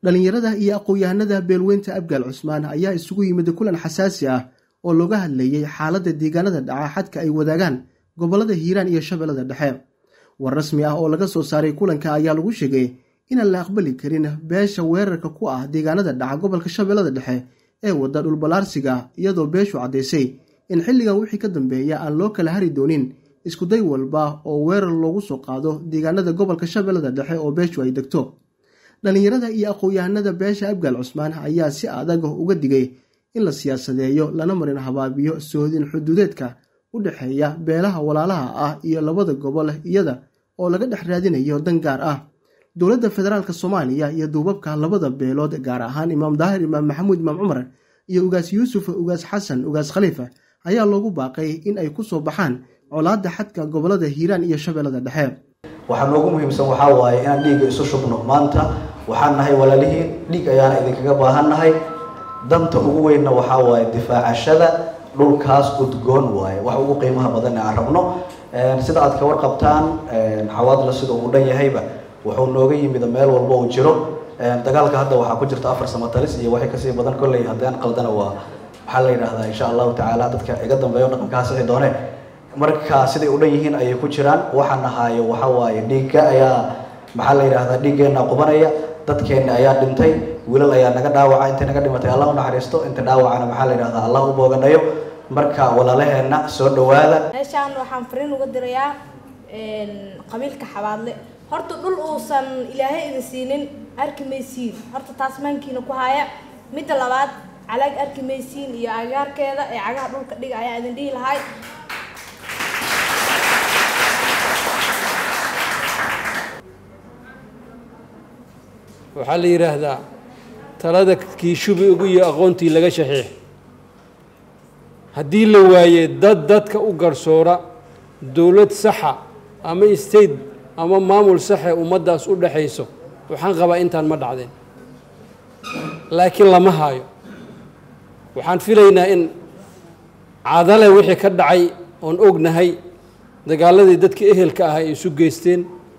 dhallinyarada iyo aqoon-yahanada beelweynta abgaal cusmaan ayaa isugu yimid kulan xasaasi ah oo looga hadlayey xaaladda deegaanada dhaca xadka ay wadaagaan gobollada hiiraan iyo shabeellada dhexe war rasmi ah oo laga soo saaray kulanka ayaa lagu sheegay inaan la aqbali karin beesha weerarka ku ah deegaanada dhaca gobolka shabeellada dhexe ee wadda dhulballaarsiga iyadoo beeshu caddaysay in xilligan wixii ka dambeeya aan loo kala hari doonin iskuday walba oo weerar loogu soo qaado deegaanada gobolka shabeellada dhexe oo beeshu ay degto dhallinyarada iyo aqoon-yahanada beesha abgaal cusmaan ayaa si adag uga digay in la siyaasadeeyo lana marin habaabiyo sohodin xuduudeedka u dhexeeya beelaha walaalaha ah iyo labada gobol iyada oo laga dhex raadinayo dan gaar ah dowladda federaalk soomaaliya iyo duubabka labada beelood gaar ahaan imaam daahir imaam maxamuud imaam cumar iyo ugaas yuusuf ugaas xasan ugaas khaliifa ayaa loogu baaqay in ay ku soo baxaan colaadda xadka gobolada hiiraan iyo shabeellada dhexe waxaa noogu muhiimsan waxaa waaye inaan dhiigga isu shubno maanta waxaan nahay walaalihiin dhiig ayaana idinkaga baahan nahay danta ugu weynna waxaa waaye difaacashada dhulkaas udgoon waaye wax ugu qiimaha badan aan rabno sida aad ka warqabtaan xawaadla sida uu dhan yahayba wuxuu nooga yimid meel walba uu jiro dagaalka hadda waxaa ku jirta afar samatalis iyo waxay kasii badan kolley haddaan qaldana waa waxaa la yidhaahdaa insha allahu tacaala dadka iga dambeeyo dhaqankaa sixi doone marka siday u dhan yihiin ayay ku jiraan waxaa nahaayo waxa waaye dhiigga ayaa maxaa la yidhahdaa dhiiggeenna qubanaya dadkeenna ayaa dhintay wiilal ayaa naga dhaawaca intay naga dhimatay allah u naxariisto inta dhaawacana maxaa la yidhahdaa allah u booganayo marka walaalaheenna soo dhawaada meeshaan waxaan fariin uga dirayaa qabiilka xabaadle horta dhul uusan ilaahay idin siinin arki maysiin horta taas maankiina ku haya midda labaad calaag arki maysiin iyo agaarkeeda ee cagaha dhulka dhiga ayaa idin dhihi lahay waxaa la yidhaahdaa talada kii shubi ugu iyo aqoontii laga shaxiix haddii la waaye dad dadka u garsoora dowlad saxa ama state ama maamul saxe ummaddaas u dhexayso waxaan qabaa intaan ma dhacdeen laakiin lama haayo waxaan filaynaa in cadale wixii ka dhacay oon ognahay dagaaladii dadka ehelka ah ay isu geysteen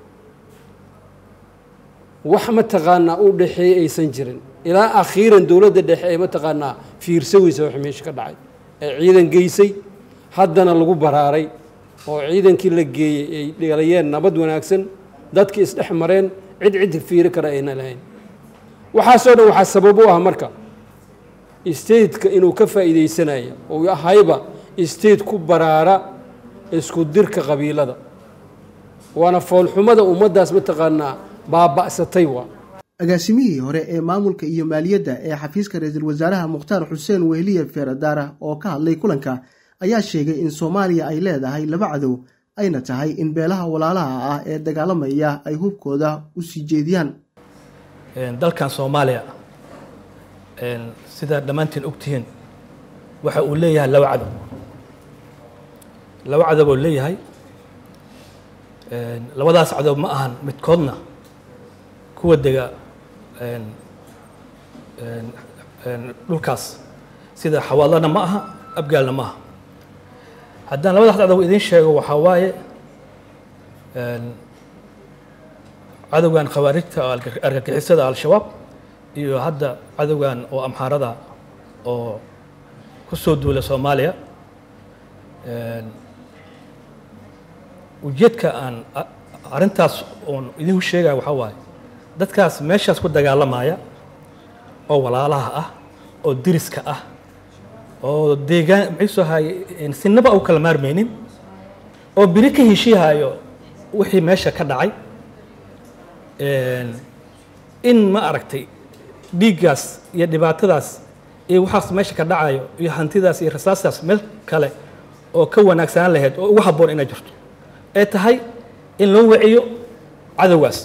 wax mataqaanaa u dhexeeyey aysan jirin ilaa akhiiran dowladda dhexe ee mataqaanaa fiirsa weysa wax meesha ka dhacay ee ciidan geysay haddana lagu baraaray oo ciidankii la geeyey ay dhalayeen nabad wanaagsan dadkii isdhex mareen cid cid fiiri kara ayna lahayn waxaasoo dhan waxaa sabab u ah marka stateka inuu ka faa'iidaysanaya oo ahayba state ku baraara isku dirka qabiilada waana foolxumada ummaddaas mataqaanaa baaba'satay waa agaasimihii hore ee maamulka iyo maaliyadda ee xafiiska ra-iisul wasaaraha mukhtaar xuseen wehliye feeradaara oo ka hadlay kulanka ayaa sheegay in soomaaliya ay leedahay laba cadow ayna tahay in beelaha walaalaha ah ee dagaalamaya ay hubkooda u sii jeediyaan dalkan soomaaliya sidaa dhammaantiin ogtihiin waxa uu leeyahay laba cadow laba cadow oo leeyahay labadaas cadow ma ahan midkoodna kuwa dega dhulkaas sida xawaalana ma aha abgaalna ma aha haddaan labadaas cadow idiin sheego waxaa waaye cadowgan khawaarijta argagixisada al-shabaab iyo hadda cadowgan oo amxaarada oo ku soo duula soomaaliya ujeedka aan arrintaas oon idinku sheegaya waxaa waaye dadkaas meeshaas ku dagaalamaya oo walaalaha ah oo diriska ah oo deegaan maxaysoo haye sinaba u kala maarmaynin oo biri ka heshiihayo wixii meesha ka dhacay in ma aragtay dhiiggaas iyo dhibaatadaas iyo waxaas meesha ka dhacayo iyo hantidaas iyo rasaastaas meel kale oo ka wanaagsanaan lahayd oo ugu habboon inay jirto ee tahay in loo waciyo cadowgaas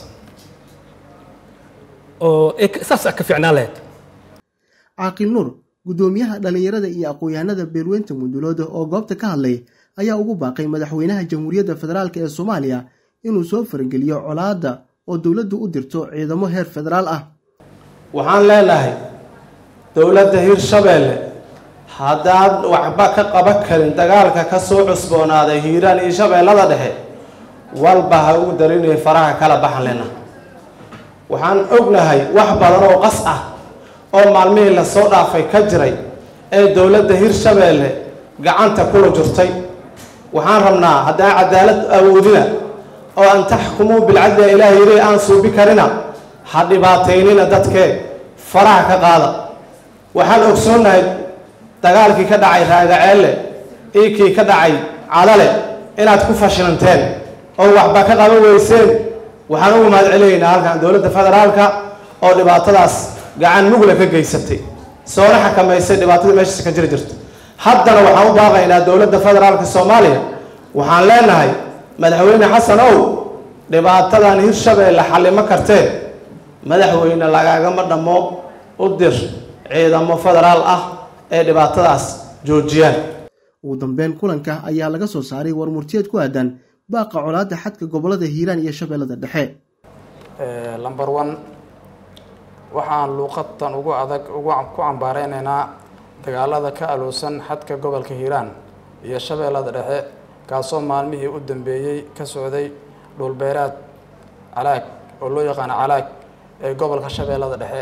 oo saas ka fiicnaan lahayd caaqil nuur guddoomiyaha dhallinyarada iyo aqoon-yahanada beelweynta mudulooda oo goobta ka hadlay ayaa ugu baaqay madaxweynaha jamhuuriyadda federaalk ee soomaaliya inuu soo farageliyo colaadda oo dowladdu u dirto ciidamo heer federaal ah waxaan leenahay dowladda hirshabeelle haddaan waxba ka qaban karin dagaalka ka soo cusboonaaday hiiraan iyo shabeellada dhexe walba ha ugu darinay faraha kala baxan lena waxaan ognahay wax badan oo qas ah oo maalmihii lasoo dhaafay ka jiray ee dowladda hirshabeelle gacanta kula jirtay waxaan rabnaa haddaa cadaalad awoodina oo an taxkumuu bilcadli ilaah yiri aan suubi karina ha dhibaataynina dadkee faraha ka qaada waxaan ogsoonnahay dagaalkii ka dhacay raagaceelle iikii ka dhacay cadale inaad ku fashilanteen oo waxba ka qaban weyseen waxaan ugu mahad celinaynaa halkan dowladda federaalka oo dhibaatadaas gacan mugla ka geysatay soona xakamaysay dhibaatada meeshaas ka jiri jirta haddana waxaan u baaqaynaa dowladda federaalka soomaaliya waxaan leenahay madaxweyne xasan ow dhibaatadan hirshabeelle xallimo kartee madaxweyne lagaagama dhammo u dir ciidamo federaal ah ee dhibaatadaas joojiyaan ugu dambeyn kulanka ayaa laga soo saaray warmurtiyeed ku aadan baaqa colaadda xadka gobolada hiiraan iyo shabeellada dhexe lamber one waxaan luuqadtan ugu adag ugu ku cambaareynayna dagaalada ka aloosan xadka gobolka hiiraan iyo shabeellada dhexe kaasoo maalmihii u dambeeyey ka socday dhulbeeraad calaag oo loo yaqaano calaag ee gobolka shabeellada dhexe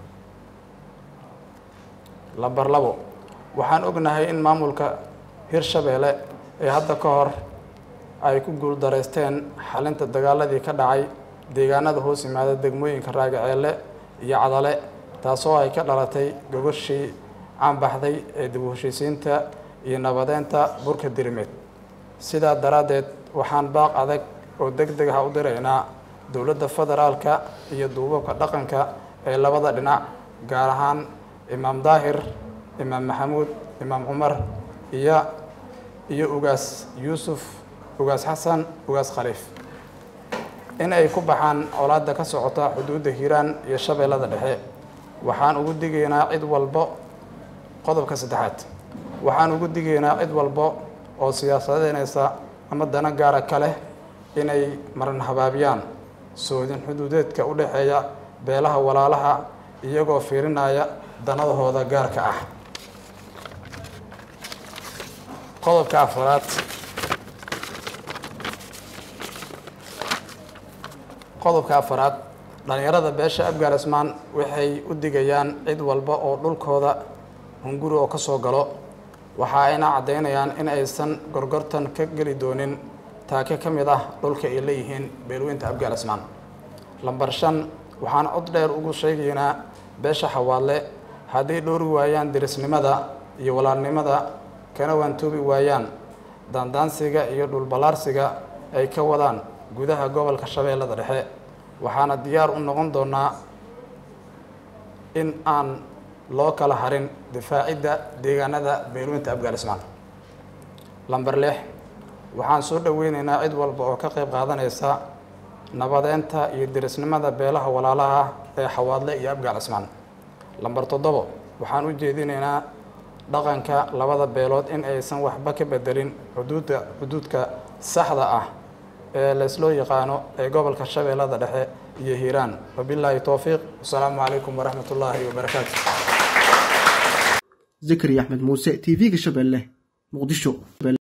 lamber labo waxaan ognahay in maamulka hirshabeelle ee hadda ka hor ay ku guuldaraysteen xalinta dagaaladii ka dhacay deegaanada hoos yimaada degmooyinka raagaceelle iyo cadale taasoo ay ka dhalatay gogashii caanbaxday ee dib u heshiisiinta iyo nabadeynta burka dirimeed sidaa daraaddeed waxaan baaq adag oo deg deg ah u diraynaa dowladda federaalka iyo duubabka dhaqanka ee labada dhinac gaar ahaan imaam daahir imaam maxamuud imaam cumar iyo iyo ugaas yuusuf ugaas xasan ugaas khaliif in ay ku baxaan colaadda ka socota xuduudda hiiraan iyo shabeellada dhexe waxaan ugu digaynaa cid walbo qodobka saddexaad waxaan ugu digaynaa cid walbo oo siyaasadeynaysa ama dana gaara ka leh inay maran habaabiyaan soodin xuduudeedka u dhexeeya beelaha walaalaha iyagoo fiirinaya danadahooda gaarka ah qodobka afaraad qodobka afaraad dhalinyarada beesha abgaal ismaan waxay u digayaan cid walba oo dhulkooda hunguri oo ka soo galo waxa ayna caddaynayaan in aysan gorgortan ka geli doonin taake ka mid ah dhulka ay leeyihiin beelweynta abgaal ismaan lambar shan waxaan cod dheer ugu sheegaynaa beesha xawaadle hadday dhowri waayaan dirisnimada iyo walaalnimada kana waantoobi waayaan daandaansiga iyo dhulballaarsiga ay ka wadaan gudaha gobolka shabeellada dhexe waxaana diyaar u noqon doonaa in aan loo kala harin difaacidda deegaanada beelweynta abgaal ismaan lamber lix waxaan soo dhoweyneynaa cid walba oo ka qayb qaadanaysa nabadeynta iyo dirisnimada beelaha walaalaha ee xawaadle iyo abgaal cismaan lamber toddobo waxaan u jeedinaynaa dhaqanka labada beelood in aysan waxba ka bedelin xuduudda xuduudka saxda ah ee laysloo yaqaano ee gobolka shabeellada dhexe iyo hiiraan wabilaahi towfiiq wasalaamu calaykum waraxmat ullaahi wabarakaatu zakari axmed muuse t v-ga shabeelle muqdisho